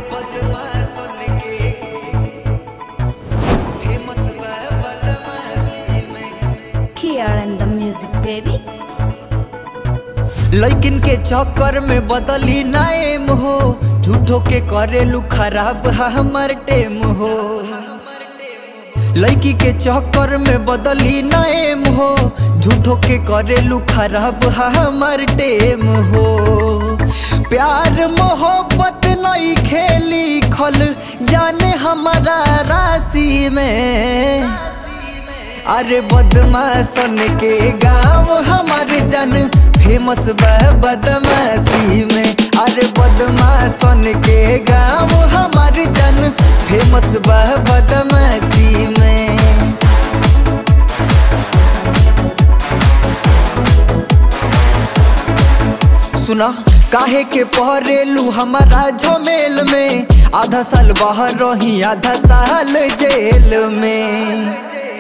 बदमाशन के फेमस बा बदमाशी में Here and the music, baby. लैकिन के चक्कर में बदली नाएम हो झूठो के करेलू खराब हमर टेम हो लड़की के चक्कर में बदली नाएम हो झूठो के करेलू खराब हमर टेम हो प्यार मोहब्बत नहीं खेली खल जाने हमारा राशि में अरे बदमाशन के गाँव हमारे जन फेमस बा बदमाशी में अरे बदमाशन के गाँव हमारे जन फेमस बा बदमाशी में सुना काहे के पहरेलू हमारा झमेल में आधा साल बाहर रही आधा साल जेल में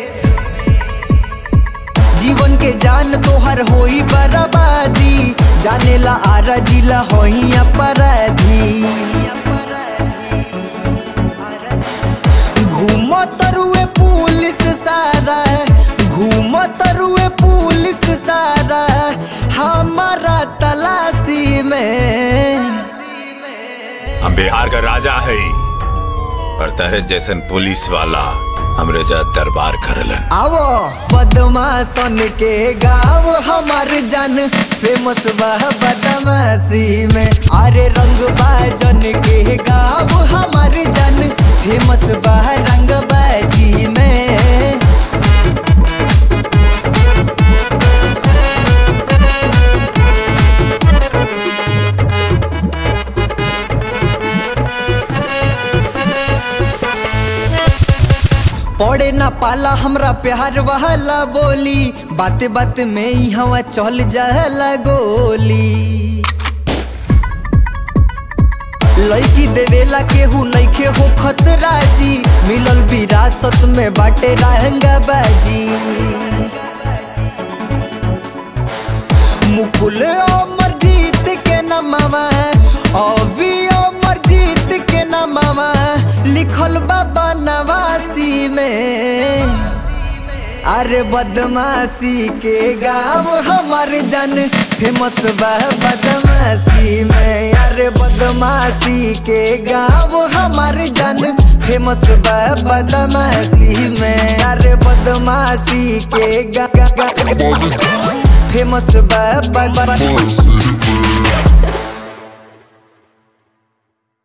जीवन के जान तोहर होई बर्बादी जानेला आरा जिला होई अपराधी घूम तरुए पुलिस सारा घूम तरुए पुलिस सारा हमारा तलाशी में हम बिहार का राजा है और तहरे जैसन पुलिस वाला हमरे जा दरबार करलन आवो बदमाशन के गाँव हमार जन फेमस बा बदमाशी में अरे रंग बाजन के गाँव हमार जन फेमस बा रंग बाजी में पड़े ना पाला हमरा प्यार वाला बोली बात बात में ही हवा चल जाला गोली लड़की देवेला केहू नइखे हो खतरा जी मिलल विरासत में बाटे रहंगा बाजी मुकुल अमर जीत के नमवा अभी अमर जीत के नमवा लिखल बाबा नवासी में अरे बदमाशी के गाँव हमार जन फेमस बा बदमाशी में अरे बदमाशी के गाँव हमार जन फेमस बा बदमाशी में अरे बदमाशी के गा गा गा फेमस बा बा- बा- City Boy.